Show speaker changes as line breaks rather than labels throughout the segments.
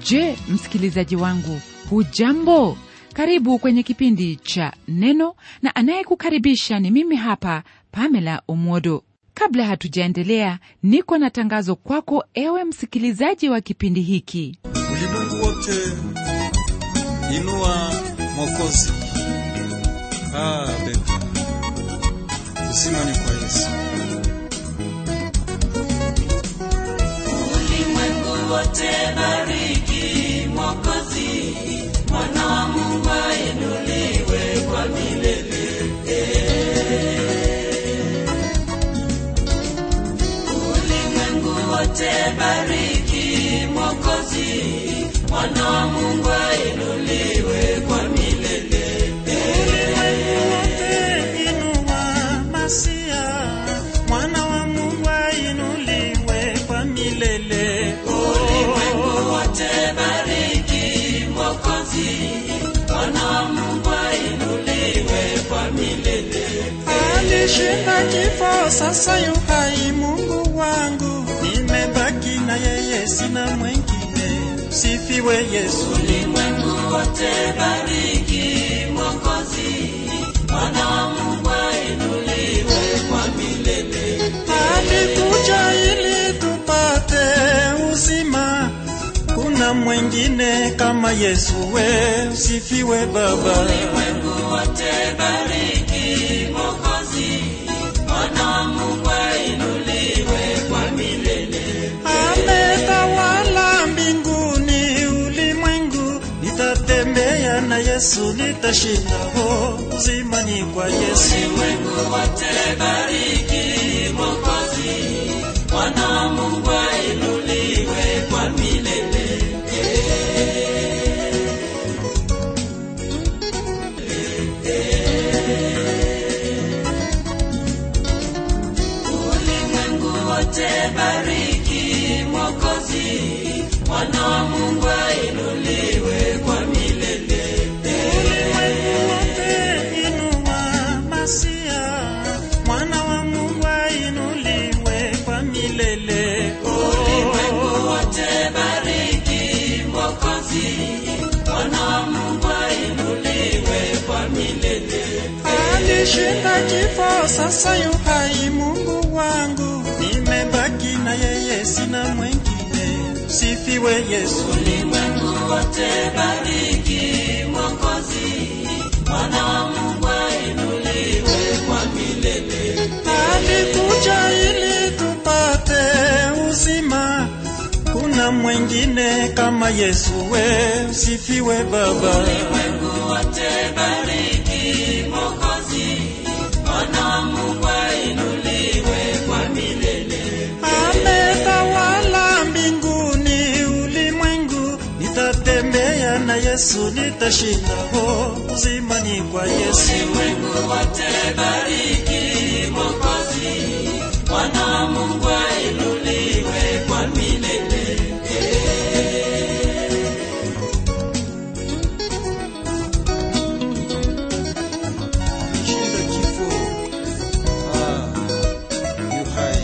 je msikilizaji wangu hujambo karibu kwenye kipindi cha neno na anayekukaribisha ni mimi hapa pamela omwodo kabla hatujaendelea niko na tangazo kwako ewe msikilizaji wa kipindi hiki
ulimwengu wote inua mwokozi ah, beka uzima ni kwa yesu
ulimwengu wote bariki mwokozi mwana wa mungu ainuliwe kwa milele ulimwengu wote bariki mwokozi mwana wa mungu ainuliwe kwa milele
inua masia mwana wa mungu ainuliwe kwa milele
ulimwengu wote bariki mwokozi mwana wa mungu ainuliwe kwa milele
alishinda kifo sasa yuhai mungu wangu nimebaki na yeye sina mwengine sifiwe yesu
ulimwengu wote bariki mwokozi mwana wa mungu ainuliwe kwa milele
alikuja ili tupate uzima kuna mwengine kama yesu we usifiwe baba
ulimwengu wote bariki mwokozi mwana wa mungu ainuliwe kwa milele
ametawala mbinguni ulimwengu nitatembea na yesu nitashinda ho uzima ni kwa yesu
ulimwengu wote bariki mwokozi mwana wa mungu ainuliwe kwa milele ulimwengu wote bariki mwokozi mwana wa mungu ainuliwe kwa milele
wote inua masia mwana wa mungu ainuliwe kwa milele
ulimwengu wote bariki mwokozi mwana wa mungu ainuliwe kwa milele
alishinda kifo sasa yuhai mungu wangu nimebaki na yeye sina mwengine sifiwe yesu
ulimwengu wote bariki mwokozi mwana wa mungu ainuliwe kwa milele
alikuja ili tupate uzima kuna mwengine kama yesu we usifiwe baba
ulimwengu wote bariki mwokozi mwana wa mungu ainuliwe kwa milele
ametawala mbinguni ulimwengu nitatembea na yesu nitashinda ho uzima ni kwa yesu
ulimwengu wote bariki mwokozi mwana wa mungu ainuliwe kwa milele
shinda kifo ah, yu hai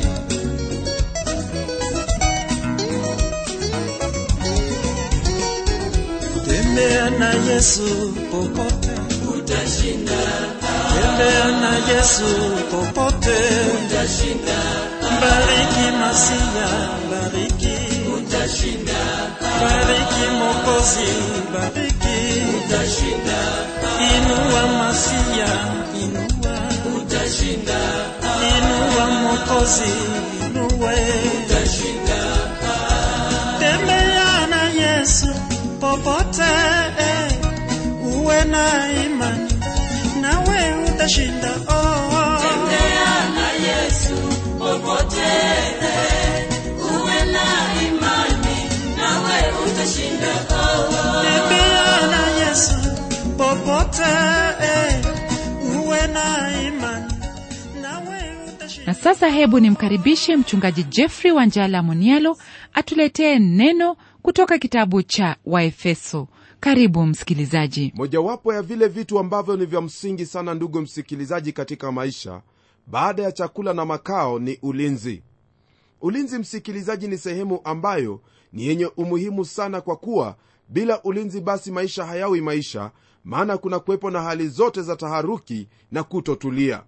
tembea na yesu popote
utashinda
tembea na yesu popote
utashinda
bariki masia bariki
utashinda
bariki mokozi bariki
utashinda
inua masia inua
utashinda
inua mokozi inue
utashinda
tembea na yesu popote eh, uwe na imani nawe utashinda oh.
tembea na yesu popote uwe na imani nawe utashinda
tembea na yesu popote eh, uwe na imani nawe utashinda
na sasa hebu nimkaribishe mchungaji jeffrey wanjala munialo atuletee neno kutoka kitabu cha waefeso karibu msikilizaji
mojawapo ya vile vitu ambavyo ni vya msingi sana ndugu msikilizaji katika maisha baada ya chakula na makao ni ulinzi ulinzi msikilizaji ni sehemu ambayo ni yenye umuhimu sana kwa kuwa bila ulinzi basi maisha hayawi maisha maana kuna kuwepo na hali zote za taharuki na kutotulia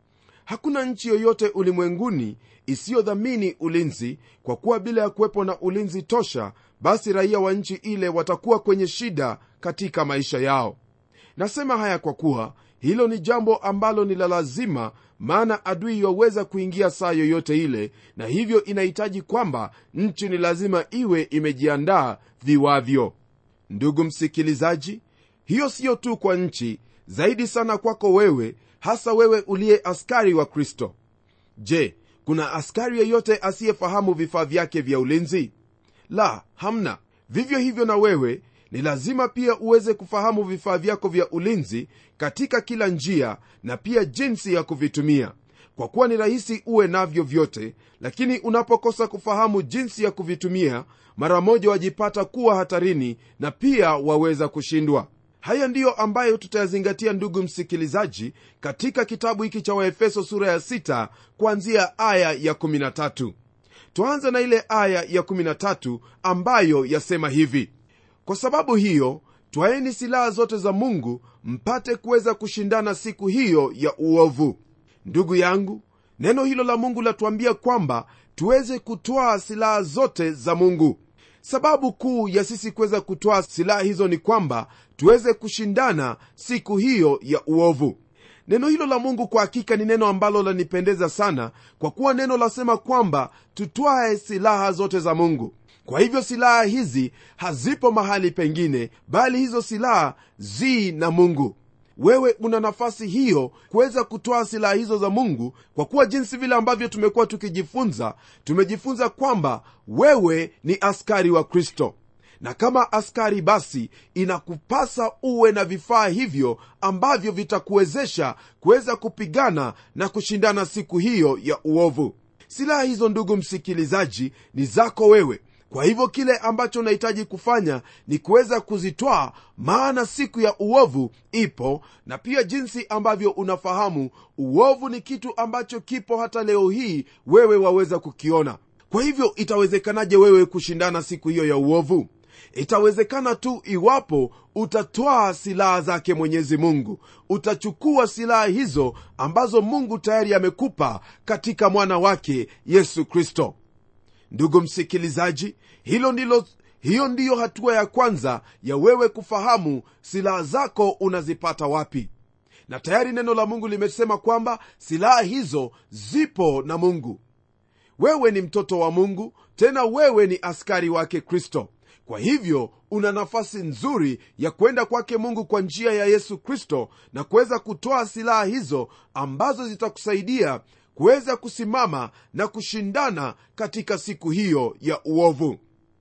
hakuna nchi yoyote ulimwenguni isiyodhamini ulinzi kwa kuwa bila ya kuwepo na ulinzi tosha basi raia wa nchi ile watakuwa kwenye shida katika maisha yao nasema haya kwa kuwa hilo ni jambo ambalo ni la lazima maana adui yaweza kuingia saa yoyote ile na hivyo inahitaji kwamba nchi ni lazima iwe imejiandaa viwavyo ndugu msikilizaji hiyo siyo tu kwa nchi zaidi sana kwako wewe hasa wewe uliye askari wa kristo je kuna askari yeyote asiyefahamu vifaa vyake vya ulinzi la hamna vivyo hivyo na wewe ni lazima pia uweze kufahamu vifaa vyako vya ulinzi katika kila njia na pia jinsi ya kuvitumia kwa kuwa ni rahisi uwe navyo vyote lakini unapokosa kufahamu jinsi ya kuvitumia mara moja wajipata kuwa hatarini na pia waweza kushindwa haya ndiyo ambayo tutayazingatia ndugu msikilizaji katika kitabu hiki cha waefeso sura ya 6 kuanzia aya ya 13 tuanze na ile aya ya 13 ambayo yasema hivi kwa sababu hiyo twaeni silaha zote za mungu mpate kuweza kushindana siku hiyo ya uovu ndugu yangu neno hilo la mungu latuambia kwamba tuweze kutwaa silaha zote za mungu sababu kuu ya sisi kuweza kutwaa silaha hizo ni kwamba tuweze kushindana siku hiyo ya uovu neno hilo la mungu kwa hakika ni neno ambalo lanipendeza sana kwa kuwa neno lasema kwamba tutwae silaha zote za mungu kwa hivyo silaha hizi hazipo mahali pengine bali hizo silaha zi na mungu wewe una nafasi hiyo kuweza kutoa silaha hizo za mungu kwa kuwa jinsi vile ambavyo tumekuwa tukijifunza tumejifunza kwamba wewe ni askari wa kristo na kama askari basi inakupasa uwe na vifaa hivyo ambavyo vitakuwezesha kuweza kupigana na kushindana siku hiyo ya uovu silaha hizo ndugu msikilizaji ni zako wewe kwa hivyo kile ambacho unahitaji kufanya ni kuweza kuzitwaa maana siku ya uovu ipo na pia jinsi ambavyo unafahamu uovu ni kitu ambacho kipo hata leo hii wewe waweza kukiona kwa hivyo itawezekanaje wewe kushindana siku hiyo ya uovu itawezekana tu iwapo utatwaa silaha zake mwenyezi mungu utachukua silaha hizo ambazo mungu tayari amekupa katika mwana wake yesu kristo ndugu msikilizaji hilo ndilo hiyo ndiyo hatua ya kwanza ya wewe kufahamu silaha zako unazipata wapi na tayari neno la mungu limesema kwamba silaha hizo zipo na mungu wewe ni mtoto wa mungu tena wewe ni askari wake kristo kwa hivyo una nafasi nzuri ya kwenda kwake mungu kwa njia ya yesu kristo na kuweza kutoa silaha hizo ambazo zitakusaidia kuweza kusimama na kushindana katika siku hiyo ya uovu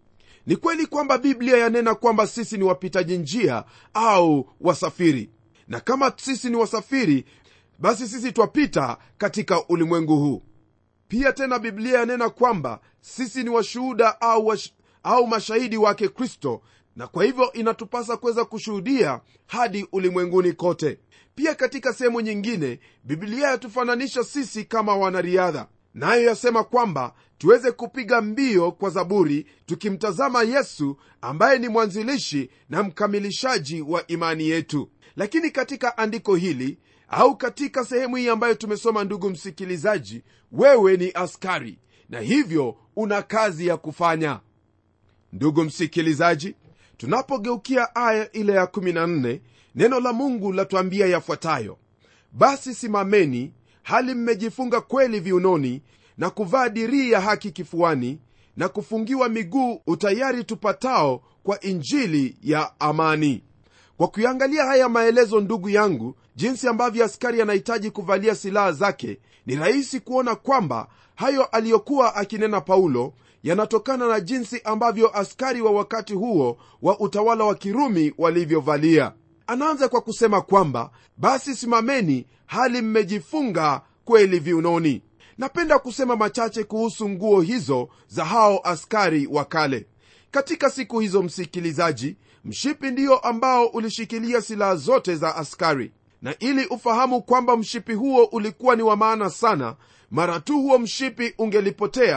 ni kweli kwamba biblia yanena kwamba sisi ni wapitaji njia au wasafiri na kama sisi ni wasafiri basi sisi twapita katika ulimwengu huu pia tena biblia yanena kwamba sisi ni washuhuda au, wash, au mashahidi wake kristo na kwa hivyo inatupasa kuweza kushuhudia hadi ulimwenguni kote pia katika sehemu nyingine biblia yatufananisha sisi kama wanariadha nayo yasema kwamba tuweze kupiga mbio kwa zaburi tukimtazama yesu ambaye ni mwanzilishi na mkamilishaji wa imani yetu lakini katika andiko hili au katika sehemu hii ambayo tumesoma ndugu msikilizaji wewe ni askari na hivyo una kazi ya kufanya ndugu msikilizaji tunapogeukia aya ile ya 14 neno la mungu latuambia yafuatayo basi simameni hali mmejifunga kweli viunoni na kuvaa dirii ya haki kifuani na kufungiwa miguu utayari tupatao kwa injili ya amani kwa kuiangalia haya maelezo ndugu yangu jinsi ambavyo askari anahitaji kuvalia silaha zake ni rahisi kuona kwamba hayo aliyokuwa akinena paulo yanatokana na jinsi ambavyo askari wa wakati huo wa utawala wa kirumi walivyovalia anaanza kwa kusema kwamba basi simameni hali mmejifunga kweli viunoni napenda kusema machache kuhusu nguo hizo za hao askari wa kale katika siku hizo msikilizaji mshipi ndiyo ambao ulishikilia silaha zote za askari na ili ufahamu kwamba mshipi huo ulikuwa ni wa maana sana mara tu huo mshipi ungelipotea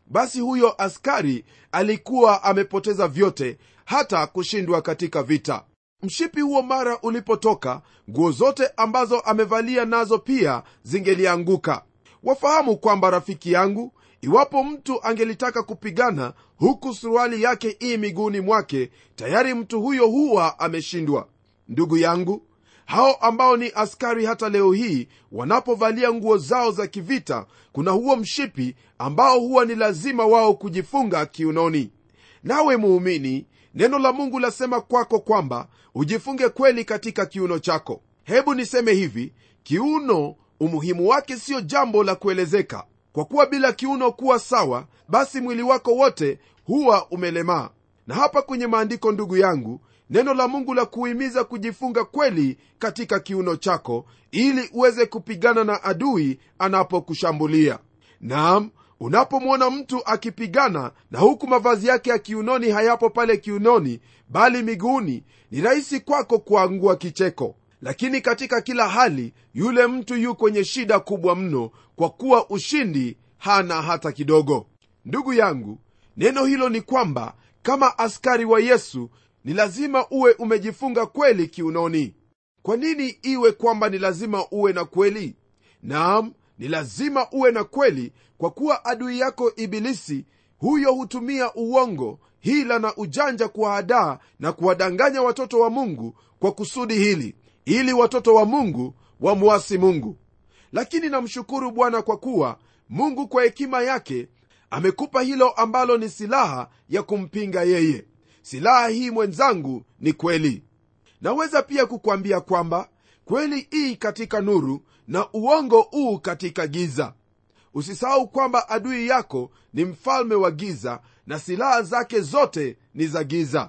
basi huyo askari alikuwa amepoteza vyote hata kushindwa katika vita mshipi huo mara ulipotoka nguo zote ambazo amevalia nazo pia zingelianguka wafahamu kwamba rafiki yangu iwapo mtu angelitaka kupigana huku suruali yake ii miguuni mwake tayari mtu huyo huwa ameshindwa ndugu yangu hao ambao ni askari hata leo hii wanapovalia nguo zao za kivita kuna huo mshipi ambao huwa ni lazima wao kujifunga kiunoni nawe muumini neno la mungu lasema kwako kwamba ujifunge kweli katika kiuno chako hebu niseme hivi kiuno umuhimu wake siyo jambo la kuelezeka kwa kuwa bila kiuno kuwa sawa basi mwili wako wote huwa umelemaa na hapa kwenye maandiko ndugu yangu neno la mungu la kuhimiza kujifunga kweli katika kiuno chako ili uweze kupigana na adui anapokushambulia naam unapomwona mtu akipigana na huku mavazi yake ya kiunoni hayapo pale kiunoni bali miguuni ni rahisi kwako kuangua kicheko lakini katika kila hali yule mtu yu kwenye shida kubwa mno kwa kuwa ushindi hana hata kidogo ndugu yangu neno hilo ni kwamba kama askari wa yesu ni lazima uwe umejifunga kweli kiunoni kwa nini iwe kwamba ni lazima uwe na kweli naam ni lazima uwe na kweli kwa kuwa adui yako ibilisi huyo hutumia uongo hila na ujanja kuwahadaa na kuwadanganya watoto wa mungu kwa kusudi hili ili watoto wa mungu wamwasi mungu lakini namshukuru bwana kwa kuwa mungu kwa hekima yake amekupa hilo ambalo ni silaha ya kumpinga yeye silaha hii mwenzangu ni kweli naweza pia kukwambia kwamba kweli ii katika nuru na uongo uu katika giza usisahau kwamba adui yako ni mfalme wa giza na silaha zake zote ni za giza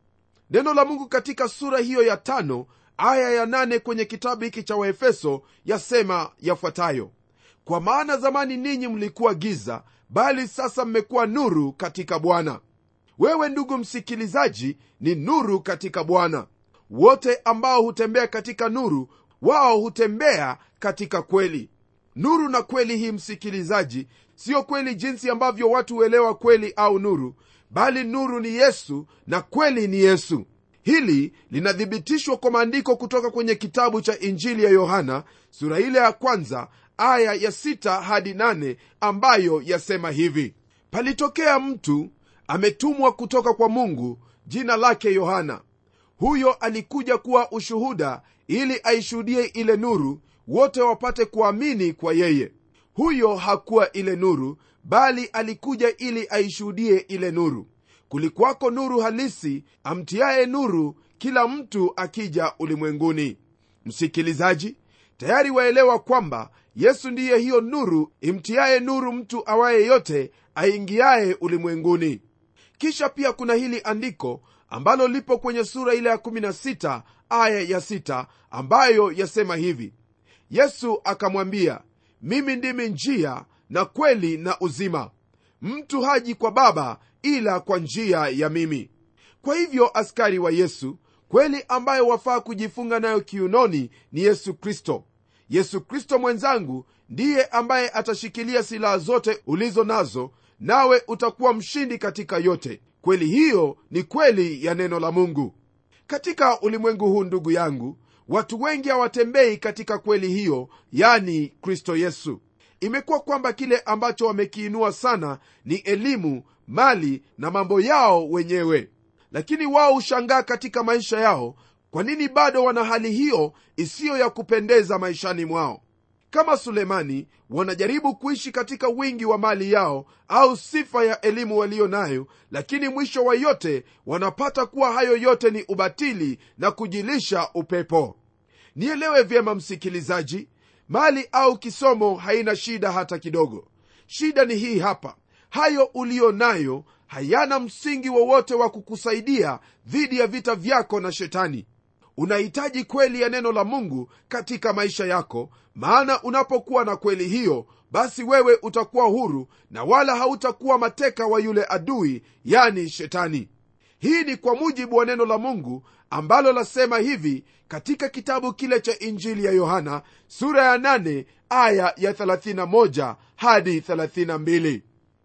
neno la mungu katika sura hiyo ya tano aya ya nane kwenye kitabu hiki cha waefeso yasema yafuatayo kwa maana zamani ninyi mlikuwa giza bali sasa mmekuwa nuru katika bwana wewe ndugu msikilizaji ni nuru katika bwana wote ambao hutembea katika nuru wao hutembea katika kweli nuru na kweli hii msikilizaji siyo kweli jinsi ambavyo watu huelewa kweli au nuru bali nuru ni yesu na kweli ni yesu hili linathibitishwa kwa maandiko kutoka kwenye kitabu cha injili ya yohana sura ile ya kwanza aya ya sita hadi nane ambayo yasema hivi palitokea mtu ametumwa kutoka kwa mungu jina lake yohana huyo alikuja kuwa ushuhuda ili aishuhudie ile nuru wote wapate kuamini kwa yeye huyo hakuwa ile nuru bali alikuja ili aishuhudie ile nuru kulikuwako nuru halisi amtiaye nuru kila mtu akija ulimwenguni msikilizaji tayari waelewa kwamba yesu ndiye hiyo nuru imtiaye nuru mtu awaye yote aingiaye ulimwenguni kisha pia kuna hili andiko ambalo lipo kwenye sura ile ya 16 aya ya 6 ambayo yasema hivi yesu akamwambia mimi ndimi njia na kweli na uzima mtu haji kwa baba ila kwa njia ya mimi kwa hivyo askari wa yesu kweli ambayo wafaa kujifunga nayo kiunoni ni yesu kristo yesu kristo mwenzangu ndiye ambaye atashikilia silaha zote ulizo nazo nawe utakuwa mshindi katika yote kweli hiyo ni kweli ya neno la mungu katika ulimwengu huu ndugu yangu watu wengi hawatembei katika kweli hiyo yani kristo yesu imekuwa kwamba kile ambacho wamekiinua sana ni elimu mali na mambo yao wenyewe lakini wao hushangaa katika maisha yao kwa nini bado wana hali hiyo isiyo ya kupendeza maishani mwao kama sulemani wanajaribu kuishi katika wingi wa mali yao au sifa ya elimu waliyo nayo lakini mwisho wa yote wanapata kuwa hayo yote ni ubatili na kujilisha upepo nielewe vyema msikilizaji mali au kisomo haina shida hata kidogo shida ni hii hapa hayo uliyo nayo hayana msingi wowote wa, wa kukusaidia dhidi ya vita vyako na shetani unahitaji kweli ya neno la mungu katika maisha yako maana unapokuwa na kweli hiyo basi wewe utakuwa huru na wala hautakuwa mateka wa yule adui yani shetani hii ni kwa mujibu wa neno la mungu ambalo lasema hivi katika kitabu kile cha injili ya yohana sura ya 8 aya ya 31 hadi 32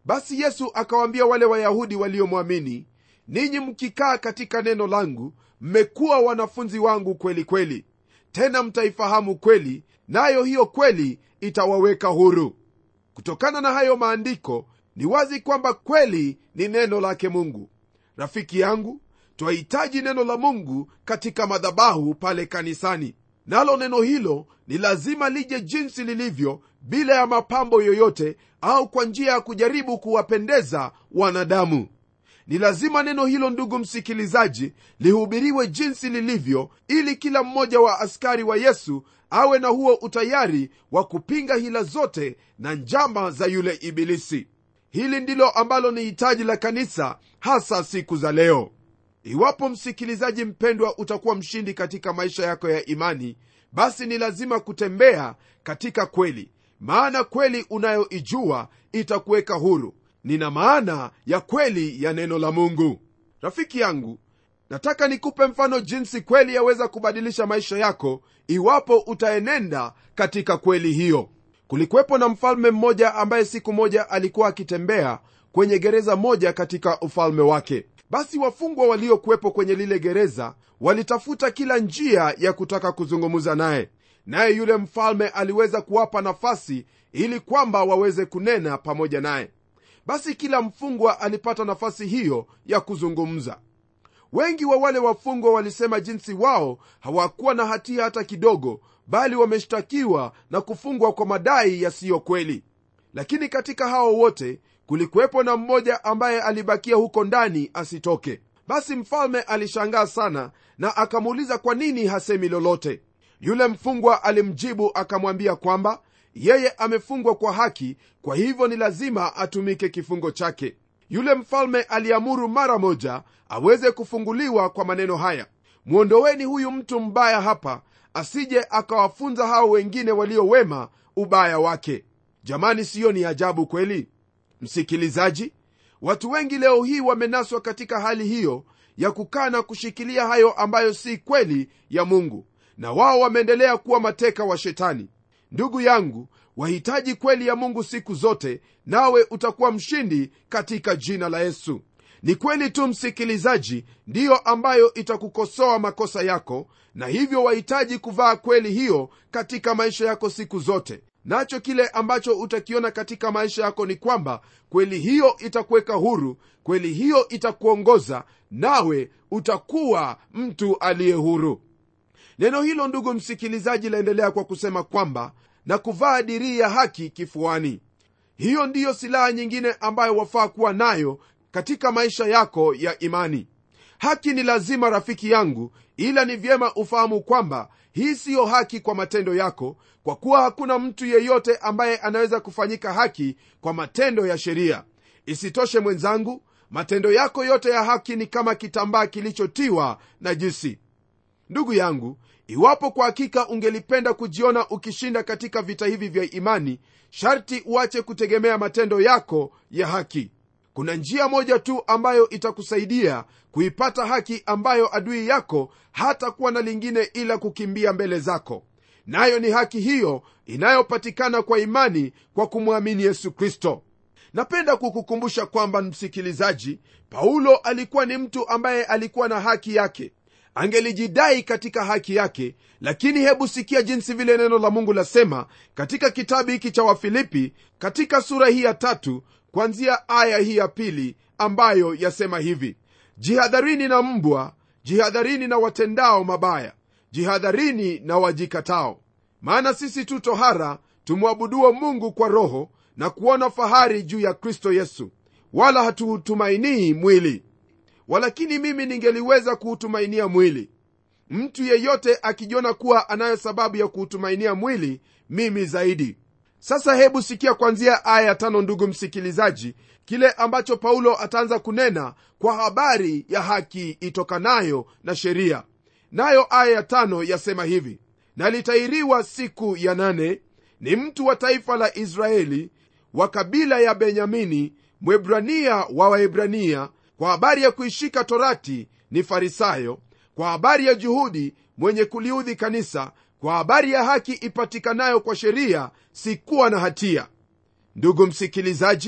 basi yesu akawaambia wale wayahudi waliomwamini ninyi mkikaa katika neno langu mmekuwa wanafunzi wangu kweli kweli tena mtaifahamu kweli nayo hiyo kweli itawaweka huru kutokana na hayo maandiko ni wazi kwamba kweli ni neno lake mungu rafiki yangu twahitaji neno la mungu katika madhabahu pale kanisani nalo neno hilo ni lazima lije jinsi lilivyo bila ya mapambo yoyote au kwa njia ya kujaribu kuwapendeza wanadamu ni lazima neno hilo ndugu msikilizaji lihubiriwe jinsi lilivyo ili kila mmoja wa askari wa yesu awe na huo utayari wa kupinga hila zote na njama za yule ibilisi hili ndilo ambalo ni hitaji la kanisa hasa siku za leo iwapo msikilizaji mpendwa utakuwa mshindi katika maisha yako ya imani basi ni lazima kutembea katika kweli maana kweli unayoijua itakuweka huru nina maana ya kweli ya neno la mungu rafiki yangu nataka nikupe mfano jinsi kweli yaweza kubadilisha maisha yako iwapo utaenenda katika kweli hiyo kulikuwepo na mfalme mmoja ambaye siku moja alikuwa akitembea kwenye gereza moja katika ufalme wake basi wafungwa waliokuwepo kwenye lile gereza walitafuta kila njia ya kutaka kuzungumza naye naye yule mfalme aliweza kuwapa nafasi ili kwamba waweze kunena pamoja naye basi kila mfungwa alipata nafasi hiyo ya kuzungumza wengi wa wale wafungwa walisema jinsi wao hawakuwa na hatia hata kidogo bali wameshtakiwa na kufungwa kwa madai yasiyo kweli lakini katika hao wote kulikuwepo na mmoja ambaye alibakia huko ndani asitoke basi mfalme alishangaa sana na akamuuliza kwa nini hasemi lolote yule mfungwa alimjibu akamwambia kwamba yeye amefungwa kwa haki kwa hivyo ni lazima atumike kifungo chake yule mfalme aliamuru mara moja aweze kufunguliwa kwa maneno haya mwondoweni huyu mtu mbaya hapa asije akawafunza hao wengine walio wema ubaya wake jamani siyo ni ajabu kweli msikilizaji watu wengi leo hii wamenaswa katika hali hiyo ya kukaa na kushikilia hayo ambayo si kweli ya mungu na wao wameendelea kuwa mateka wa shetani ndugu yangu wahitaji kweli ya mungu siku zote nawe utakuwa mshindi katika jina la yesu ni kweli tu msikilizaji ndiyo ambayo itakukosoa makosa yako na hivyo wahitaji kuvaa kweli hiyo katika maisha yako siku zote nacho kile ambacho utakiona katika maisha yako ni kwamba kweli hiyo itakuweka huru kweli hiyo itakuongoza nawe utakuwa mtu aliye huru neno hilo ndugu msikilizaji laendelea kwa kusema kwamba na kuvaa dirii ya haki kifuani hiyo ndiyo silaha nyingine ambayo wafaa kuwa nayo katika maisha yako ya imani haki ni lazima rafiki yangu ila ni vyema ufahamu kwamba hii siyo haki kwa matendo yako kwa kuwa hakuna mtu yeyote ambaye anaweza kufanyika haki kwa matendo ya sheria isitoshe mwenzangu matendo yako yote ya haki ni kama kitambaa kilichotiwa na jisi ndugu yangu iwapo kwa hakika ungelipenda kujiona ukishinda katika vita hivi vya imani sharti uache kutegemea matendo yako ya haki kuna njia moja tu ambayo itakusaidia kuipata haki ambayo adui yako hata kuwa na lingine ila kukimbia mbele zako nayo ni haki hiyo inayopatikana kwa imani kwa kumwamini yesu kristo napenda kukukumbusha kwamba msikilizaji paulo alikuwa ni mtu ambaye alikuwa na haki yake angelijidai katika haki yake lakini hebu sikia jinsi vile neno la mungu lasema katika kitabu hiki cha wafilipi katika sura hii ya tatu kwanzia aya hii ya pili ambayo yasema hivi jihadharini na mbwa jihadharini na watendao mabaya jihadharini na wajikatao maana sisi tu tohara tumwabuduo mungu kwa roho na kuona fahari juu ya kristo yesu wala hatuutumainii mwili walakini mimi ningeliweza kuutumainia mwili mtu yeyote akijiona kuwa anayo sababu ya kuutumainia mwili mimi zaidi sasa hebu sikia kwanzia aya ya tano ndugu msikilizaji kile ambacho paulo ataanza kunena kwa habari ya haki itokanayo na sheria nayo aya ya tano yasema hivi na litairiwa siku ya nane ni mtu wa taifa la israeli wa kabila ya benyamini mwebrania wa waebrania kwa habari ya kuishika torati ni farisayo kwa habari ya juhudi mwenye kuliudhi kanisa kwa habari ya haki ipatikanayo kwa sheria sikuwa na hatia ndugu msikilizaji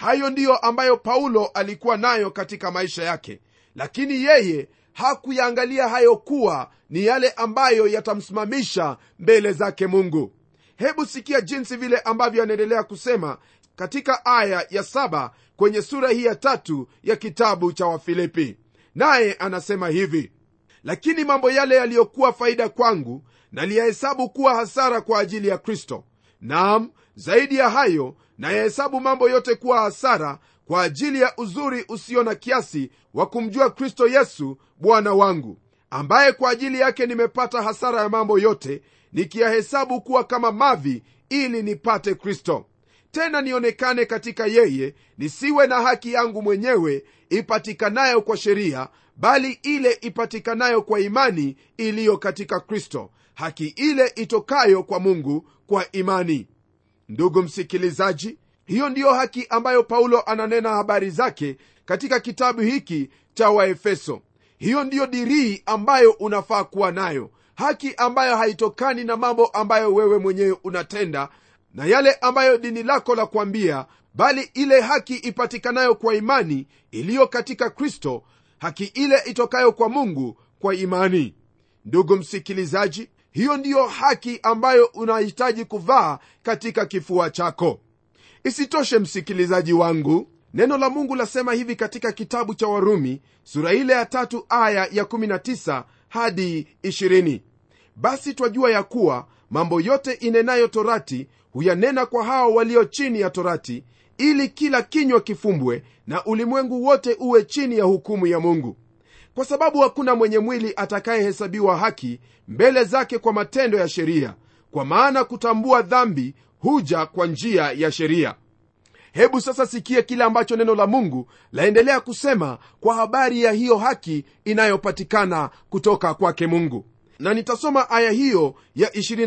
hayo ndiyo ambayo paulo alikuwa nayo katika maisha yake lakini yeye hakuyaangalia hayo kuwa ni yale ambayo yatamsimamisha mbele zake mungu hebu sikia jinsi vile ambavyo anaendelea kusema katika aya ya saba kwenye sura hii ya tatu ya kitabu cha wafilipi naye anasema hivi lakini mambo yale yaliyokuwa faida kwangu naliyahesabu kuwa hasara kwa ajili ya kristo naam zaidi ya hayo nayahesabu mambo yote kuwa hasara kwa ajili ya uzuri usio na kiasi wa kumjua kristo yesu bwana wangu ambaye kwa ajili yake nimepata hasara ya mambo yote nikiyahesabu kuwa kama mavi ili nipate kristo tena nionekane katika yeye nisiwe na haki yangu mwenyewe ipatikanayo kwa sheria bali ile ipatikanayo kwa imani iliyo katika kristo haki ile itokayo kwa mungu kwa imani ndugu msikilizaji hiyo ndiyo haki ambayo paulo ananena habari zake katika kitabu hiki cha waefeso hiyo ndiyo dirii ambayo unafaa kuwa nayo haki ambayo haitokani na mambo ambayo wewe mwenyewe unatenda na yale ambayo dini lako la kuambia bali ile haki ipatikanayo kwa imani iliyo katika kristo haki ile itokayo kwa mungu kwa imani ndugu msikilizaji hiyo ndiyo haki ambayo unahitaji kuvaa katika kifua chako isitoshe msikilizaji wangu neno la mungu lasema hivi katika kitabu cha warumi sura ile ya tatu aya ya 19 hadi 20 basi twajua ya kuwa mambo yote inenayo torati huyanena kwa hao walio chini ya torati ili kila kinywa kifumbwe na ulimwengu wote uwe chini ya hukumu ya mungu kwa sababu hakuna mwenye mwili atakayehesabiwa haki mbele zake kwa matendo ya sheria kwa maana kutambua dhambi huja kwa njia ya sheria hebu sasa sikie kile ambacho neno la mungu laendelea kusema kwa habari ya hiyo haki inayopatikana kutoka kwake mungu na nitasoma aya hiyo ya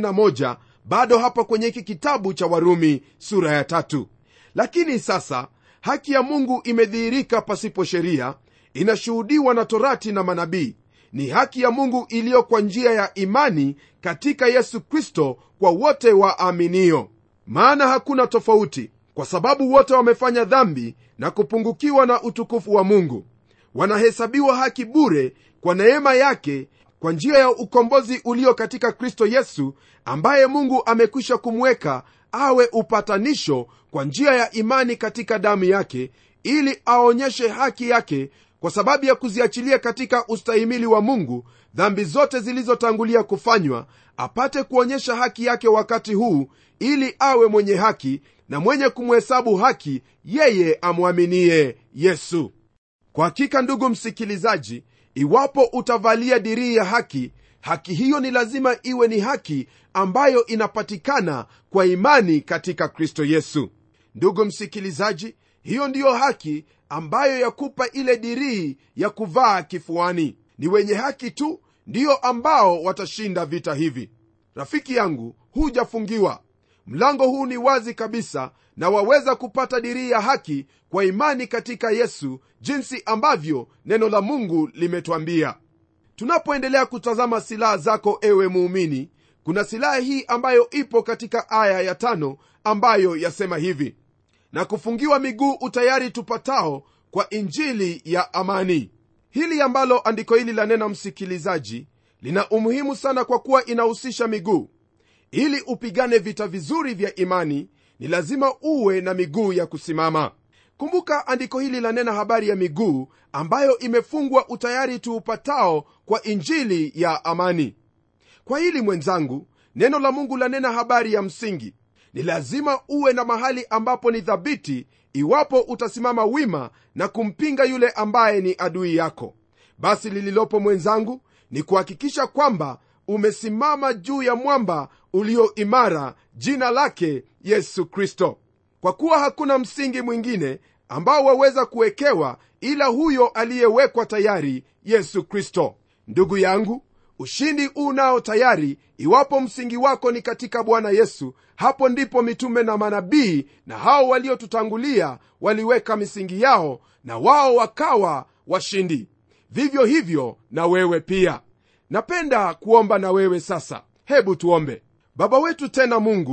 21 bado hapa kwenye hiki kitabu cha warumi sura ya tatu lakini sasa haki ya mungu imedhihirika pasipo sheria inashuhudiwa na torati na manabii ni haki ya mungu iliyo kwa njia ya imani katika yesu kristo kwa wote waaminio maana hakuna tofauti kwa sababu wote wamefanya dhambi na kupungukiwa na utukufu wa mungu wanahesabiwa haki bure kwa neema yake kwa njia ya ukombozi ulio katika kristo yesu ambaye mungu amekwisha kumweka awe upatanisho kwa njia ya imani katika damu yake ili aonyeshe haki yake kwa sababu ya kuziachilia katika ustahimili wa mungu dhambi zote zilizotangulia kufanywa apate kuonyesha haki yake wakati huu ili awe mwenye haki na mwenye kumhesabu haki yeye amwaminie yesu kwa hakika ndugu msikilizaji iwapo utavalia dirii ya haki haki hiyo ni lazima iwe ni haki ambayo inapatikana kwa imani katika kristo yesu ndugu msikilizaji hiyo ndiyo haki ambayo yakupa ile dirii ya kuvaa kifuani ni wenye haki tu ndiyo ambao watashinda vita hivi rafiki yangu hujafungiwa mlango huu ni wazi kabisa na waweza kupata dirii ya haki kwa imani katika yesu jinsi ambavyo neno la mungu limetwambia tunapoendelea kutazama silaha zako ewe muumini kuna silaha hii ambayo ipo katika aya ya tano ambayo yasema hivi na kufungiwa miguu utayari tupatao kwa injili ya amani hili ambalo andiko hili lanena msikilizaji lina umuhimu sana kwa kuwa inahusisha miguu ili upigane vita vizuri vya imani ni lazima uwe na miguu ya kusimama kumbuka andiko hili lanena habari ya miguu ambayo imefungwa utayari tuupatao kwa injili ya amani kwa hili mwenzangu neno la mungu lanena habari ya msingi ni lazima uwe na mahali ambapo ni thabiti iwapo utasimama wima na kumpinga yule ambaye ni adui yako basi lililopo mwenzangu ni kuhakikisha kwamba umesimama juu ya mwamba ulio imara jina lake yesu kristo kwa kuwa hakuna msingi mwingine ambao waweza kuwekewa ila huyo aliyewekwa tayari yesu kristo ndugu yangu ushindi huu nao tayari iwapo msingi wako ni katika bwana yesu hapo ndipo mitume na manabii na hao waliotutangulia waliweka misingi yao na wao wakawa washindi vivyo hivyo na wewe pia napenda kuomba na wewe sasa hebu tuombe baba wetu tena mungu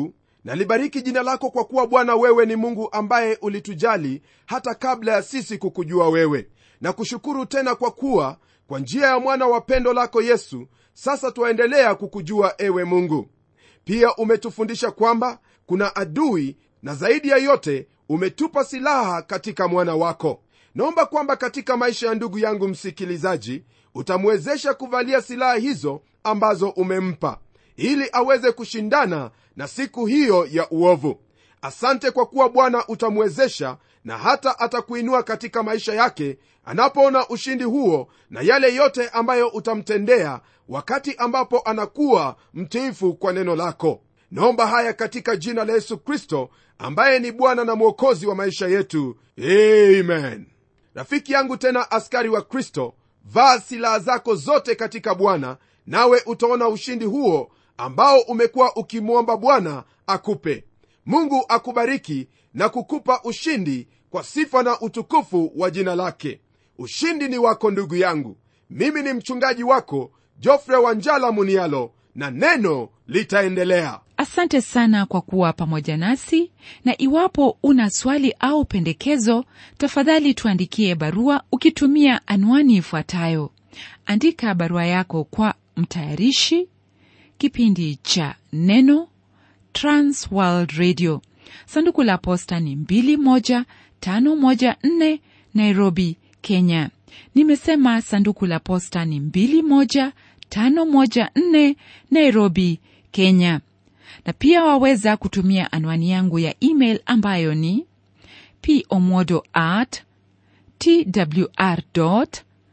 nalibariki jina lako kwa kuwa bwana wewe ni mungu ambaye ulitujali hata kabla ya sisi kukujua wewe na kushukuru tena kwa kuwa kwa njia ya mwana wa pendo lako yesu sasa twaendelea kukujua ewe mungu pia umetufundisha kwamba kuna adui na zaidi ya yote umetupa silaha katika mwana wako naomba kwamba katika maisha ya ndugu yangu msikilizaji utamwezesha kuvalia silaha hizo ambazo umempa ili aweze kushindana na siku hiyo ya uovu asante kwa kuwa bwana utamwezesha na hata atakuinua katika maisha yake anapoona ushindi huo na yale yote ambayo utamtendea wakati ambapo anakuwa mtiifu kwa neno lako naomba haya katika jina la yesu kristo ambaye ni bwana na mwokozi wa maisha yetu amen rafiki yangu tena askari wa kristo vaa silaha zako zote katika bwana nawe utaona ushindi huo ambao umekuwa ukimwomba bwana akupe mungu akubariki na kukupa ushindi kwa sifa na utukufu wa jina lake ushindi ni wako ndugu yangu mimi ni mchungaji wako jofre wanjala munialo na neno litaendelea
asante sana kwa kuwa pamoja nasi na iwapo una swali au pendekezo tafadhali tuandikie barua ukitumia anwani ifuatayo andika barua yako kwa mtayarishi kipindi cha neno transworld radio sanduku la posta ni 21514 nairobi kenya nimesema sanduku la posta ni 21514 nairobi kenya na pia waweza kutumia anwani yangu ya email ambayo ni pomodo at twr co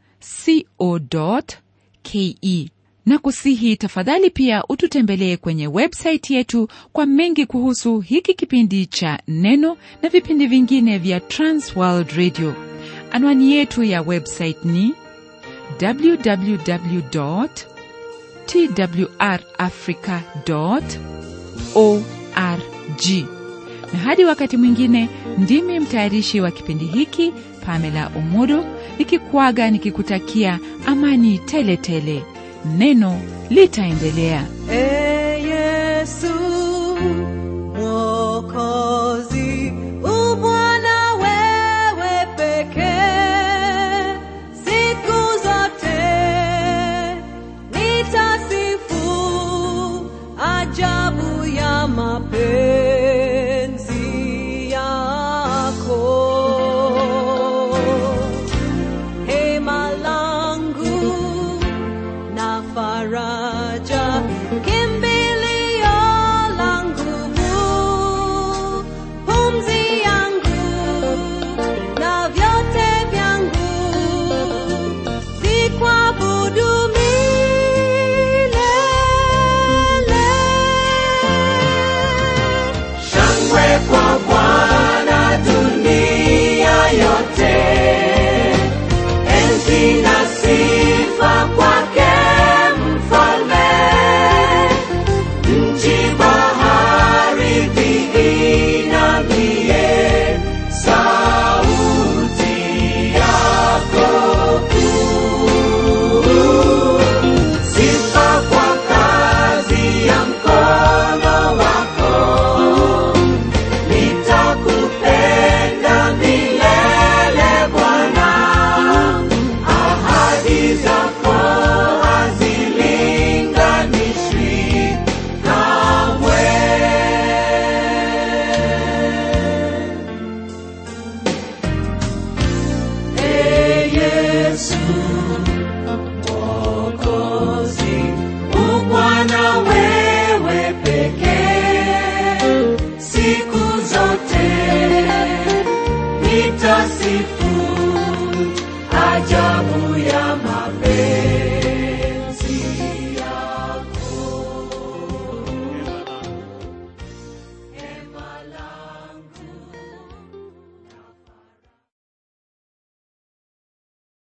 ke na kusihi tafadhali pia ututembelee kwenye websaiti yetu kwa mengi kuhusu hiki kipindi cha neno na vipindi vingine vya transworld radio anwani yetu ya website ni www twrafrica org na hadi wakati mwingine ndimi mtayarishi wa kipindi hiki pamela umodo nikikuaga nikikutakia amani tele tele neno litaendelea
Ee Yesu Mwokozi, u Bwana wewe pekee, siku zote nitasifu ajabu ya mapenzi yako. Hema langu na faraja, kimbilio la nguvu, pumzi yangu na vyote vyangu, vikuabudu milele.
Shangwe kwa Bwana dunia yote, enzi na sifa kwake mfalme. Nchi bahari viinamie sauti yako kuu. Sifa kwa kazi ya mkono wako nitakupenda milele Bwana, ahadi zako hazilinganishwi kamwe. Ee Yesu